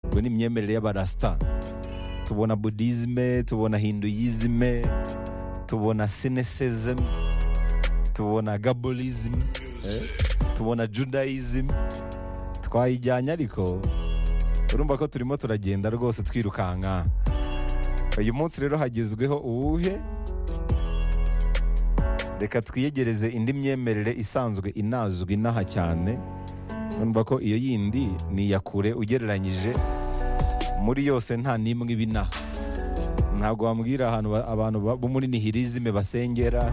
ngo ni imyemerere y'abarasita tubona budizime tubona hinduyizime tubona sinesezemu tubona gaborizime tubona judayizime twayijyanye ariko urumva ko turimo turagenda rwose twirukanka uyu munsi rero hagezweho uwuhe reka twiyegereze indi myemerere isanzwe inazwi inaha cyane urumva ko iyo yindi ni iya kure ugereranyije muri yose nta n'imwe iba inaha ntabwo wambwira ahantu abantu bo muri nihirizime basengera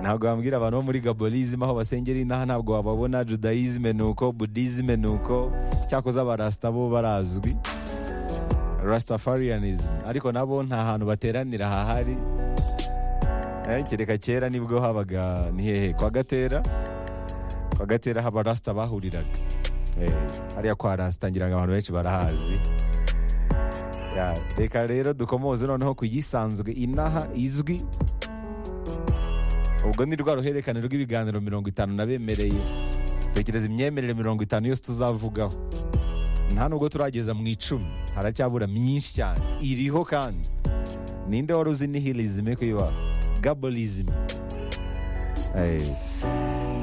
ntabwo wambwira abantu bo muri gaborizime aho basengera inaha ntabwo wababona judayizime ni uko budizime ni uko cyakoze abarasita bo barazwi rasitafariyanizime ariko nabo nta hantu bateranira hahari kereka kera nibwo habaga ni hehe kwa gatera kwa gatera haba rasita bahuriraga hariya kwa rasita ngira ngo abantu benshi barahazi reka rero dukomoze noneho ku yisanzwe inaha izwi ubwo ni rwa ruhererekane rw'ibiganiro mirongo itanu nabemereye tekereza imyemerere mirongo itanu yose tuzavugaho nta nubwo turageza mu icumi haracyabura myinshi cyane iriho kandi ninde wari uzi nihirizime ku ibara gaborizime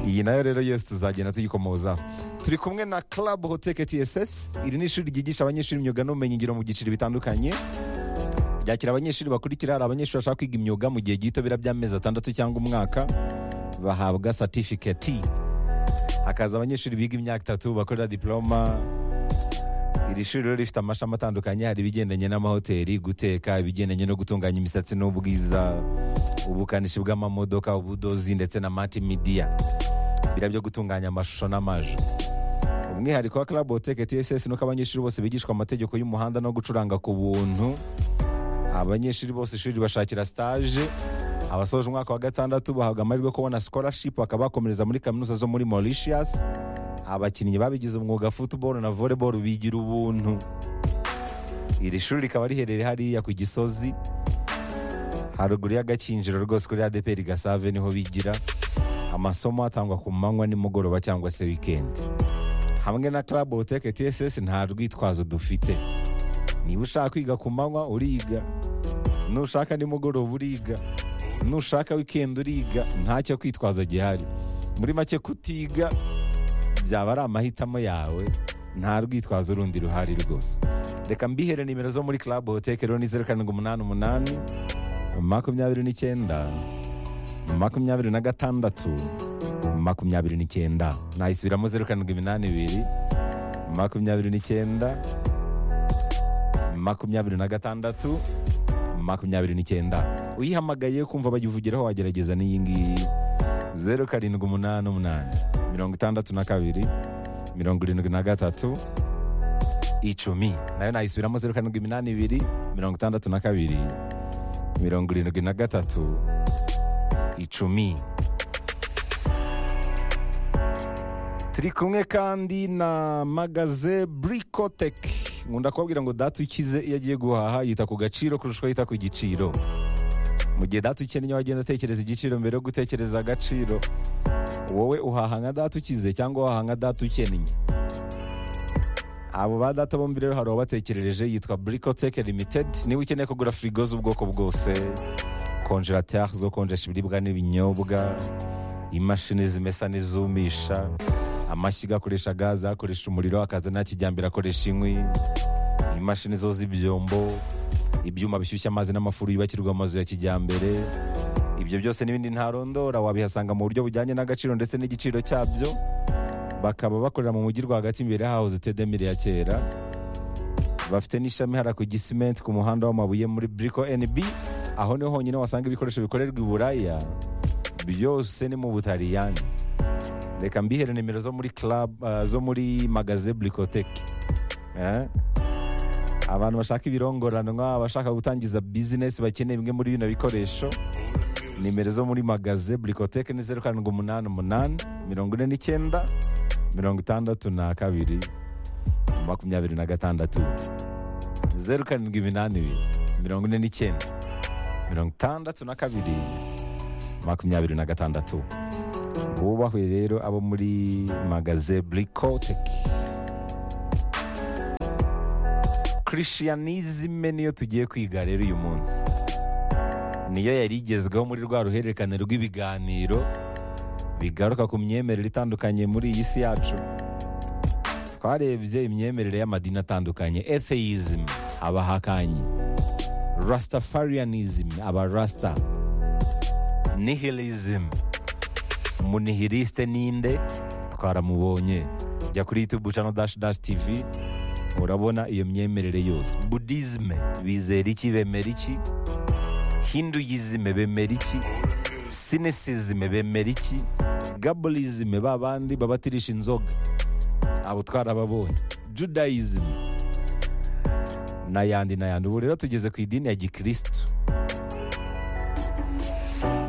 iyi nayo rero yose tuzagenda tuyikomozaho turi kumwe na club hoteke tsS iri ni ishuri ryigisha abanyeshuri imyuga n'ubumenyingiro mu byiciro bitandukanye ryakira abanyeshuri bakurikira hari abanyeshuri bashaka kwiga imyuga mu gihe gito bira by'amezi atandatu cyangwa umwaka bahabwa satifiketi hakaza abanyeshuri biga imyaka itatu bakorera diporoma iri shuri rero rifite amashami atandukanye hari ibigendanye n'amahoteli guteka ibigendanye no gutunganya imisatsi n'ubwiza ubukanishi bw'amamodoka ubudozi ndetse na mati midiya biriya byo gutunganya amashusho n'amajwi umwihariko wa club hoteke tsS ni uko abanyeshuri bose bigishwa amategeko y'umuhanda no gucuranga ku buntu abanyeshuri bose ishuri bashakira stage abasoje umwaka wa gatandatu bahabwa amahirwe yo kubona scholarship bakaba bakomereza muri kaminuza zo muri Mauritius abakinnyi babigize umwuga football na volleyball bigira ubuntu iri shuri rikaba riherereye hariya ku gisozi haruguru y'agakinjiro rwose kuri ADPR Gasave niho bigira amasomo atangwa ku manywa nimugoroba cyangwa se weekend hamwe na Club Hoteke TSS nta rwitwazo dufite niba ushaka kwiga ku manywa uriga nushaka nimugoroba uriga nushaka wikendi uriga ntacyo kwitwaza gihari muri make kutiga byaba ari amahitamo yawe nta rwitwazo urundi ruhari rwose reka mbihere nimero zo muri club hoteke rero ni zeru karindwi umunani umunani makumyabiri n'icyenda makumyabiri na gatandatu makumyabiri n'icyenda nayisubiramo zeru karindwi iminani ibiri makumyabiri n'icyenda makumyabiri na gatandatu makumyabiri n'icyenda uyihamagaye kumva bayivugiraho wagerageza n'iyi ngiyi zeru karindwi umunani umunani mirongo itandatu na kabiri mirongo irindwi na gatatu icumi nayo nayisubiramo zeru karindwi iminani ibiri mirongo itandatu na kabiri mirongo irindwi na gatatu icumi turi kumwe kandi na magaze burikoteki nkunda kubabwira ngo data ukize iyo agiye guhaha yita ku gaciro kurusha uko yita ku giciro mu gihe data ukennye wagenda atekereza igiciro mbere yo gutekereza agaciro wowe uhaha nka data ukize cyangwa uhaha nka data ukennye abo ba data bombi rero hari uwabatekerereje yitwa burikoteke limitedi niba ukeneye kugura firigo z'ubwoko bwose konjerateri zo konjesha ibiribwa n'ibinyobwa imashini zimesa n'izumisha amashyiga akoresha gaze akoresha umuriro akaza nta kijyambere akoresha inkwi imashini zo z'ibyombo ibyuma bishyushya amazi n'amafuru yubakirwa amazu ya kijyambere ibyo byose n'ibindi ntarondora wabihasanga mu buryo bujyanye n'agaciro ndetse n'igiciro cyabyo bakaba bakorera mu mujyi rwagati imbere hahoze tedemire ya kera bafite n'ishami hara ku gisimenti ku muhanda w'amabuye muri buriko nb aho niho honyine wasanga ibikoresho bikorerwa i buraya byose ni mu butaliyani reka mbihere nimero zo muri club zo muri magaze burikoteki abantu bashaka ibirongoranwa abashaka gutangiza bizinesi bakeneye bimwe muri bino bikoresho nimero zo muri magaze burikoteki ni zeru karindwi umunani umunani mirongo ine n'icyenda mirongo itandatu na kabiri makumyabiri na gatandatu zeru karindwi iminani ibiri mirongo ine n'icyenda mirongo itandatu na kabiri makumyabiri na gatandatu bubahwe rero abo muri magaze burikoteki kirishiyanizime niyo tugiye kwiga rero uyu munsi niyo yari igezweho muri rwa ruhererekane rw'ibiganiro bigaruka ku myemerere itandukanye muri iyi si yacu twarebye imyemerere y'amadini atandukanye atheism abahakanyi rastafarianism aba rasta nihilism munihiliste ninde twaramubonye jya kuri youtube channel dash dash tv urabona iyo myemerere yose budizme bizera iki bemera iki hinduyizime bemera iki sinisizime bemera iki gabolizime ba bandi babatirisha inzoga abo twarababonye judayizim n'ayandi n'ayandi ubu rero tugeze ku idini ya gikirisitu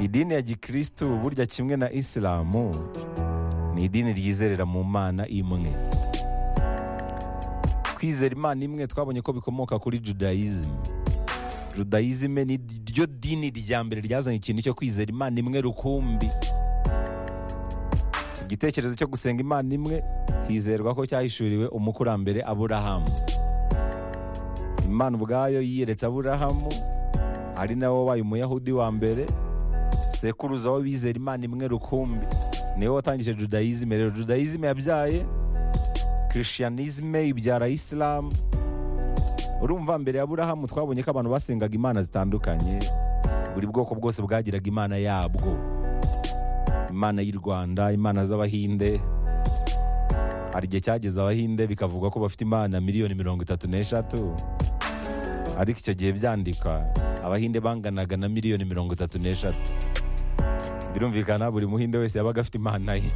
idini ya gikirisitu burya kimwe na isilamu ni idini ryizerera mu mana imwe kwizera imana imwe twabonye ko bikomoka kuri judayizim judayizime ni ryo dini rya mbere ryazanye ikintu cyo kwizera imana imwe rukumbi igitekerezo cyo gusenga imana imwe hizerwa ko cyahishuriwe umukurambere aburahamu imana ubwayo yiyeretse aburahamu ari nawe wabaye umuyahudi wa mbere sekuruza w'abizera imana imwe rukumbi niwe watangije judayizime rero judayizime yabyaye kirishiyanizime ibyara isilamu urumva mbere ya burahamu twabonye ko abantu basengaga imana zitandukanye buri bwoko bwose bwagiraga imana yabwo imana y'u rwanda imana z'abahinde hari igihe cyageze abahinde bikavugwa ko bafite imana miliyoni mirongo itatu n'eshatu ariko icyo gihe byandikwa abahinde banganaga na miliyoni mirongo itatu n'eshatu birumvikana buri muhinde wese yabaga afite imana ye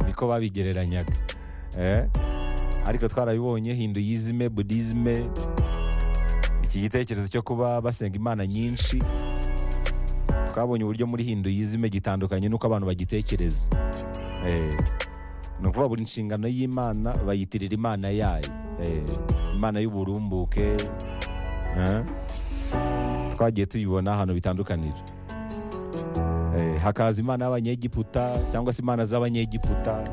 niko babigereranyaga Eh? ariko twarabibonye hinduyizime budizime iki gitekerezo cyo kuba basenga imana nyinshi twabonye uburyo muri hinduyizime gitandukanye n'uko abantu bagitekereza Eh, ni ukuvuga buri nshingano y'imana bayitirira imana yayo Eh, imana y'uburumbuke Eh? twagiye tubibona ahantu bitandukanije Eh, hakaza imana y'abanyegiputa cyangwa se imana z'abanyegiputa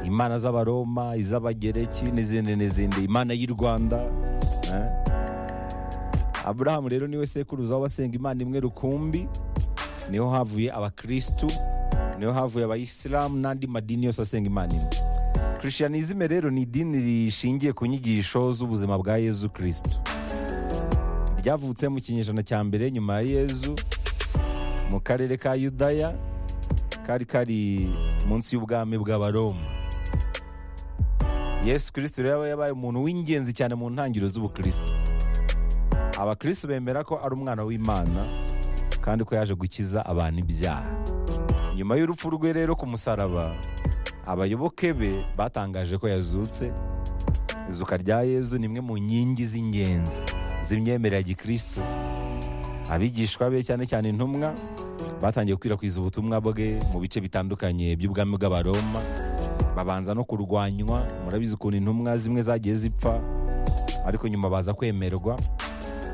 imana z'abaroma iz'abagereki n'izindi n'izindi imana y'u rwanda eh? aburahamu rero niwe sekuruza w'abasenga imana imwe rukumbi niho havuye abakirisitu niho havuye abayisilamu n'andi madini yose asenga imana imwe kirishiyanizime rero ni idini rishingiye ku nyigisho z'ubuzima bwa yezu kirisitu ryavutse mu kinyejana cya mbere nyuma ya yezu mu karere ka yudaya kari kari munsi y'ubwami bw'abaroma yesu kirisito rero yabaye umuntu w'ingenzi cyane mu ntangiriro z'ubukristo abakristo bemera ko ari umwana w'imana kandi ko yaje gukiza abantu ibyaha nyuma y'urupfu rwe rero ku musaraba abayoboke be batangaje ko yazutse izuka rya yezu ni imwe mu nkingi z'ingenzi z'imyemerere ya gikristo abigishwa be cyane cyane intumwa batangiye gukwirakwiza ubutumwa bwe mu bice bitandukanye by'ubwami bw'abaroma babanza no kurwanywa murabizi ukuntu intumwa zimwe zagiye zipfa ariko nyuma baza kwemerwa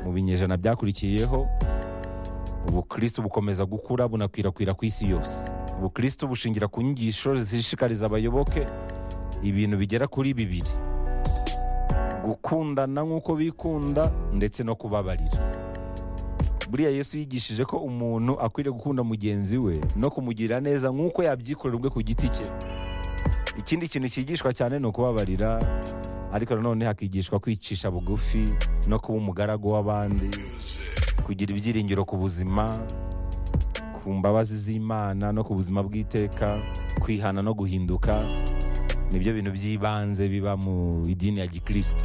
mu binyejana byakurikiyeho ubukristo bukomeza gukura bunakwirakwira ku isi yose ubukristo bushingira ku nyigisho zishishikariza abayoboke ibintu bigera kuri bibiri gukundana nk'uko bikunda ndetse no kubabarira buriya yesu yigishije ko umuntu akwiriye gukunda mugenzi we no kumugirira neza nk'uko yabyikorera ubwe ku giti cye ikindi kintu cyigishwa cyane ni ukubabarira ariko nanone hakigishwa kwicisha bugufi no kuba umugaragu w'abandi kugira ibyiringiro ku buzima ku mbabazi z'imana no ku buzima bw'iteka kwihana no guhinduka nibyo bintu by'ibanze biba mu idini ya gikristo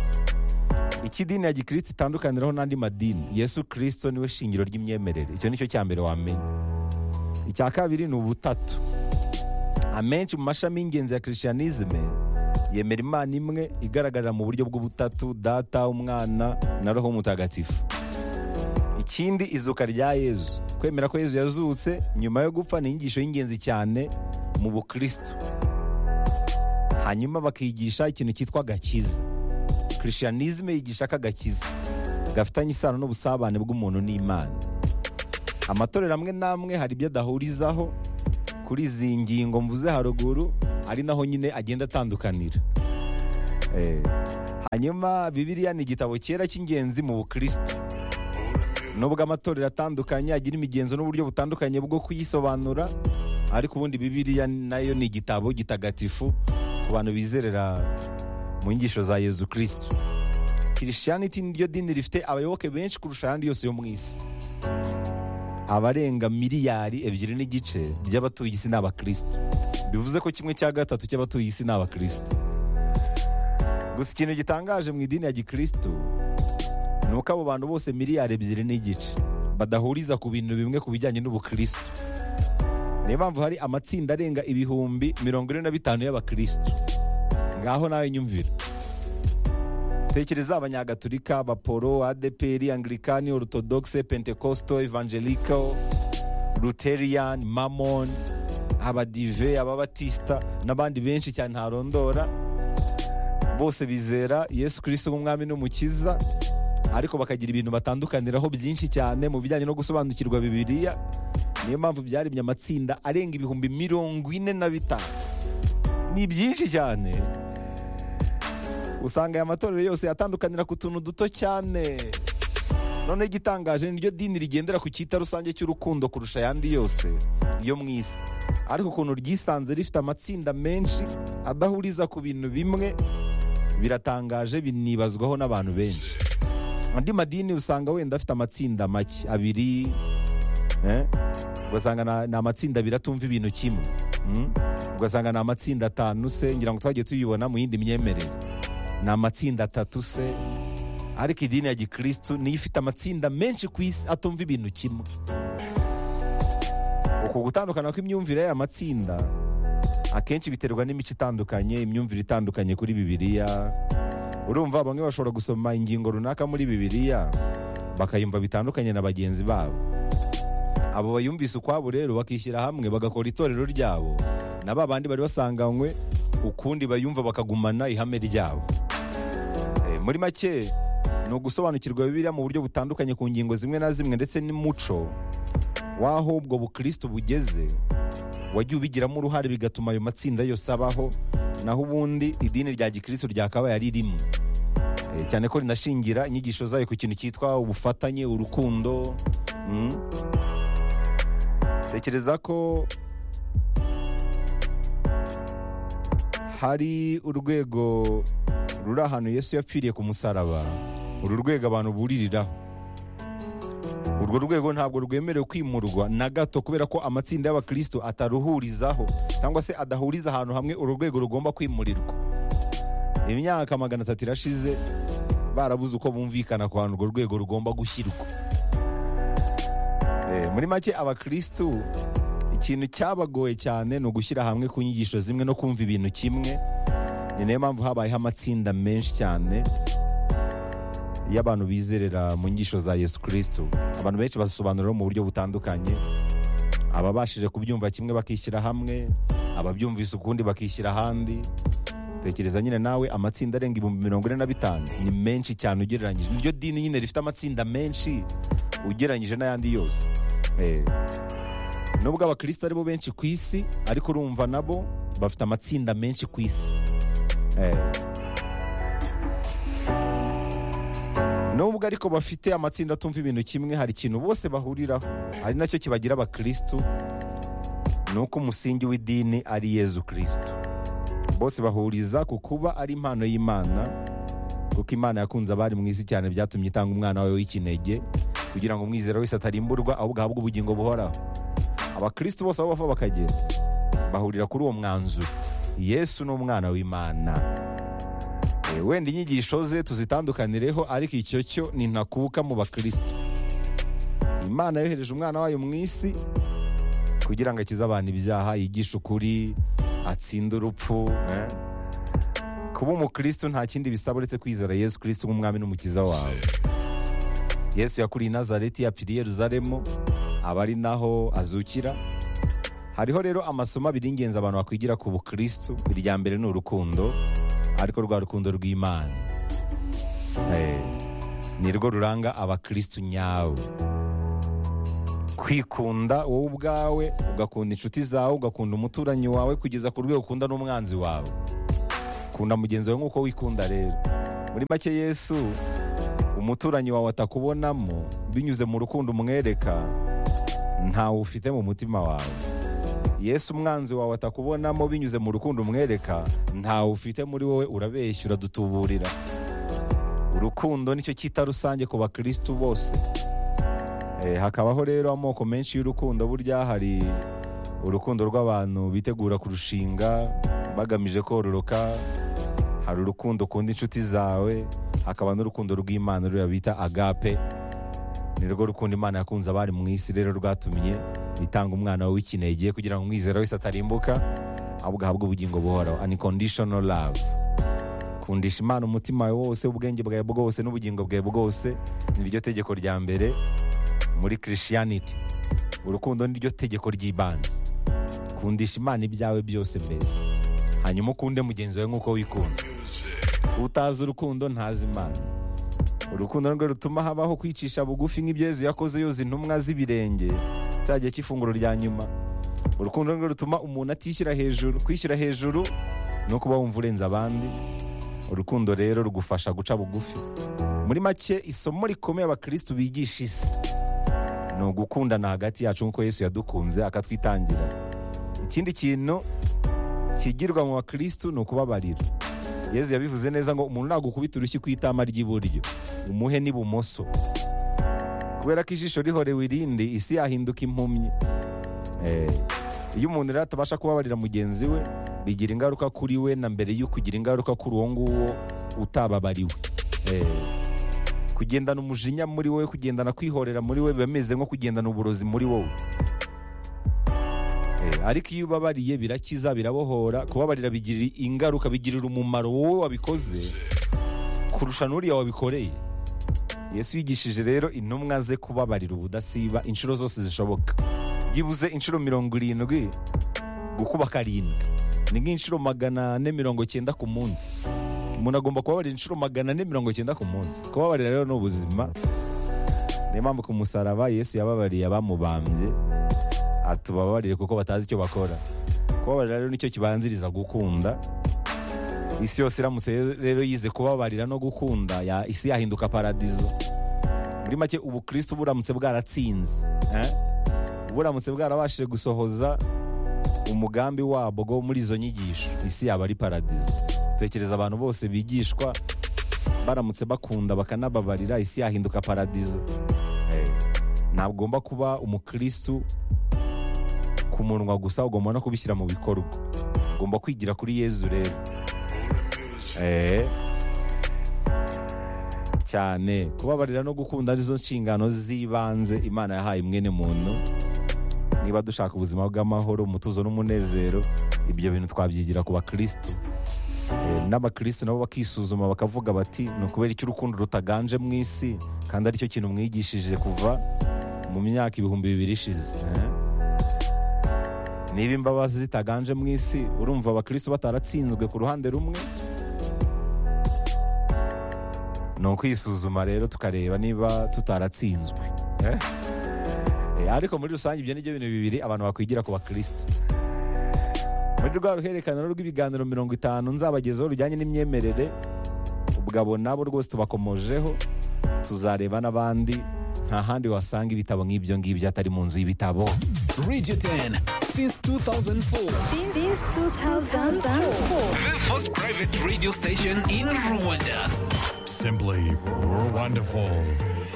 iki dini ya gikristo itandukaniraho n'andi madini yesu kirisito niwe shingiro ry'imyemerere icyo nicyo cya mbere wamenya icya kabiri ni ubutatu amenshi mu mashami y'ingenzi ya kirishiyanizime yemera imana imwe igaragarira mu buryo bw'ubutatu data umwana na roho mutagatifu ikindi izuka rya yezu kwemera ko yezu yazutse nyuma yo gupfa ni inyigisho y'ingenzi cyane mu bukristo hanyuma bakigisha ikintu cyitwa agakiza kirishiyanizime yigisha ko agakiza gafitanye isano n'ubusabane bw'umuntu n'imana amatorero amwe n'amwe hari ibyo adahurizaho kuri izi ngingo mvuze haruguru ari naho nyine agenda atandukanira Eh, hanyuma bibiliya ni igitabo cyera cy'ingenzi mu bukristo nubwo amatorero atandukanye agira imigenzo n'uburyo butandukanye bwo kuyisobanura ariko ubundi bibiliya nayo ni igitabo gitagatifu ku bantu bizerera mu nyigisho za yezu kirisito kirishiyaniti niryo dini rifite abayoboke benshi kurusha ayandi yose yo mu isi abarenga miliyari ebyiri n'igice by'abatuye isi ni abakirisito bivuze ko kimwe cya gatatu cy'abatuye isi ni abakirisito gusa ikintu gitangaje mu idini ya gikirisito ni uko abo bantu bose miliyari ebyiri n'igice badahuriza ku bintu bimwe ku bijyanye n'ubukirisito niyo mpamvu hari amatsinda arenga ibihumbi mirongo ine na bitanu y'abakirisito ngaho nawe nyumvira tekereza abanyagatulika abaporo adeperi anglikani orutodogise pentekosto evangeliko ruteriyani mamoni abadive ababatisita n'abandi benshi cyane ntarondora bose bizera yesu kirisito nk'umwami n'umukiza ariko bakagira ibintu batandukaniraho byinshi cyane mu bijyanye no gusobanukirwa bibiliya niyo mpamvu byaremye amatsinda arenga ibihumbi mirongo ine na bitanu ni byinshi cyane usanga aya matorero yose yatandukanira ku tuntu duto cyane none igitangaje ni ryo dini rigendera ku cyita rusange cy'urukundo kurusha ayandi yose yo mu isi ariko ukuntu ryisanze rifite amatsinda menshi adahuriza ku bintu bimwe biratangaje binibazwaho n'abantu benshi andi madini usanga wenda afite amatsinda make abiri eh? ugasanga na- ni amatsinda abiri atumva ibintu kimwe Mm? ugasanga ni amatsinda atanu se ngira ngo twagiye tuyibona mu yindi myemerere ni amatsinda atatu se ariko idini ya gikirisitu niyo ifite amatsinda menshi ku isi atumva ibintu kimwe uku gutandukana kw'imyumvire y'aya matsinda akenshi biterwa n'imico itandukanye imyumvire itandukanye kuri bibiliya urumva bamwe bashobora gusoma ingingo runaka muri bibiliya bakayumva bitandukanye na bagenzi babo abo bayumvise ukwabo rero bakishyira hamwe bagakora itorero ryabo na ba bandi bari basanganywe ukundi bayumva bakagumana ihame ryabo Eh, muri make ni ugusobanukirwa bibiliya mu buryo butandukanye ku ngingo zimwe na zimwe ndetse n'umuco w'aho ubwo bukristo bugeze wagiye ubigiramo uruhare bigatuma ayo matsinda yose abaho naho ubundi idini rya gikristo ryakabaye ari rimwe Eh, cyane ko rinashingira inyigisho zayo ku kintu cyitwa ubufatanye urukundo mm. tekereza ko hari urwego ruri ahantu yesu yapfiriye ku musaraba uru rwego abantu buririraho urwo rwego ntabwo rwemerewe kwimurwa na gato kubera ko amatsinda y'abakristo ataruhurizaho cyangwa se adahuriza ahantu hamwe uru rwego rugomba kwimurirwa imyaka magana atatu irashize barabuze uko bumvikana ku hantu urwo rwego rugomba gushyirwa Eh, muri make abakristu ikintu cyabagoye cyane ni ugushyira hamwe ku nyigisho zimwe no kumva ibintu kimwe ni nayo mpamvu habayeho amatsinda menshi cyane y'abantu bizerera mu nyigisho za yesu kirisito abantu benshi basobanurira mu buryo butandukanye ababashije kubyumva kimwe bakishyira hamwe ababyumvise ukundi bakishyira ahandi tekereza nyine nawe amatsinda arenga ibihumbi mirongo ine na bitanu ni menshi cyane ugereranyije niryo dini nyine rifite amatsinda menshi ugereranyije n'ayandi yose Eh, nubwo abakristo aribo benshi ku isi ariko urumva nabo bafite amatsinda menshi ku isi Eh, nubwo ariko bafite amatsinda atumva ibintu kimwe hari ikintu bose bahuriraho ari nacyo kibagira abakristo ni uko umusingi w'idini ari yezu kirisito bose bahuriza ku kuba ari impano y'imana kuko imana yakunze abari mu isi cyane byatumye itanga umwana wawe w'ikinege kugira ngo umwizera wese atarimburwa ahubwo ahabwe ubugingo buhoraho abakristo bose aho bava bakagera bahurira kuri uwo mwanzuro yesu ni umwana w'imana Eh, wenda inyigisho ze tuzitandukanirireho ariko icyo cyo nintakuka mu bakristo imana yohereje umwana wayo mu isi kugira ngo akize abantu ibyaha yigishe ukuri atsinde urupfu eh. kuba umukristo nta kindi bisaba uretse kwizera yesu kirisito nk'umwami n'umukiza wawe yesu yakuriye i nazareti yapfiriye yeruzalemu aba ari naho azukira hariho rero amasomo abiri y'ingenzi abantu bakwigira ku bukristo irya mbere ni urukundo ariko rwa rukundo rw'imana Eh, ni rwo ruranga abakristo nyawe kwikunda wowe ubwawe ugakunda inshuti zawe ugakunda umuturanyi wawe kugeza ku rwego ukunda n'umwanzi wawe kunda mugenzi wawe nk'uko wikunda rero muri make yesu umuturanyi wawe atakubonamo binyuze mu rukundo umwereka ntawe ufite mu mutima wawe yesu umwanzi wawe atakubonamo binyuze mu rukundo umwereka ntawe ufite muri wowe urabeshya uradutuburira urukundo nicyo cyita rusange ku bakirisitu bose Eh, hakabaho rero amoko menshi y'urukundo burya hari urukundo rw'abantu bitegura kurushinga bagamije kororoka hari urukundo ukunda inshuti zawe hakaba n'urukundo rw'imana ruriya bita agape ni rwo rukundo imana yakunze abari mu isi rero rwatumye itanga umwana w'ikinege kugira ngo umwizera wese atarimbuka ahubwo ahabwe ubugingo buhoraho unconditional love kundisha imana umutima wawe wose ubwenge bwawe bwose n'ubugingo bwawe bwose ni ryo tegeko rya mbere muri christianity urukundo ni ryo tegeko ry'ibanze kundisha imana ibyawe byose mbese hanyuma ukunde mugenzi wawe nk'uko wikunda utazi urukundo ntazi imana urukundo nirwo rutuma habaho kwicisha bugufi nk'ibyo yezu yakoze yoza intumwa z'ibirenge cya gihe cy'ifunguro rya nyuma urukundo nirwo rutuma umuntu atishyira hejuru kwishyira hejuru ni ukuba wumva urenze abandi urukundo rero rugufasha guca bugufi muri make isomo rikomeye abakirisitu bigisha isi ni ugukundana hagati yacu nk'uko yesu yadukunze akatwitangira ikindi kintu kigirwa mu bakirisitu ni ukubabarira yezu yabivuze neza ngo umuntu nagukubita urushyi ku itama ry'iburyo umuhe n'ibumoso kubera ko ijisho rihorewe irindi isi yahinduka impumyi Eh, iyo umuntu rero atabasha kubabarira mugenzi we bigira ingaruka kuri we na mbere yo kugira ingaruka kuri uwo nguwo utababariwe Eh, kugendana umujinya muri wowe kugendana kwihorera muri wowe biba bimeze nko kugendana uburozi muri wowe Eh, ariko iyo ubabariye birakiza birabohora kubabarira bigira ingaruka bigirira umumaro wowe wabikoze kurusha n'uriya wabikoreye yesu yigishije rero intumwa ze kubabarira ubudasiba inshuro zose zishoboka byibuze inshuro mirongo irindwi gukuba karindwi ni nk'inshuro magana ane mirongo cyenda ku munsi umuntu agomba kubabarira inshuro magana ane mirongo cyenda ku munsi kubabarira rero ni ubuzima niyo mpamvu ku musaraba yesu yababariye abamubambye atubabarire kuko batazi icyo bakora kubabarira rero nicyo kibanziriza gukunda isi yose iramutse rero yize kubabarira no gukunda ya, isi yahinduka paradizo muri make ubukristo buramutse bwaratsinze eh? buramutse bwarabashije gusohoza umugambi wabwo muri izo nyigisho isi yaba ari paradizo tekereza abantu bose bigishwa baramutse bakunda bakanababarira isi yahinduka paradizo Eh, ntabwo ugomba kuba umukristu ku munwa gusa ugomba no kubishyira mu bikorwa ugomba kwigira kuri yezu rero Eh. cyane kubabarira no gukunda arizo nshingano z'ibanze imana yahaye mwene muntu niba dushaka ubuzima bw'amahoro umutuzo n'umunezero ibyo bintu twabyigira ku bakirisitu Eh, n'abakirisitu nabo bakisuzuma bakavuga bati ni ukubera icyo urukundo rutaganje mu isi kandi aricyo kintu mwigishije kuva mu myaka ibihumbi bibiri ishize eh? niba imbabazi zitaganje mu isi urumva abakirisitu bataratsinzwe ku ruhande rumwe ni ukwisuzuma rero tukareba niba tutaratsinzwe eh? Eh, ariko muri rusange ibyo ni byo bintu bibiri abantu bakwigira ku bakirisitu muri rwa ruhererekane rw'ibiganiro mirongo itanu nzabagezaho rujyanye n'imyemerere ubwabo nabo rwose tubakomojeho tuzareba n'abandi nta handi wasanga ibitabo nk'ibyo ngibyo atari mu nzu y'ibitabo Radio 10 since 2004. since 2004. The first private radio station in Rwanda. Simply wonderful.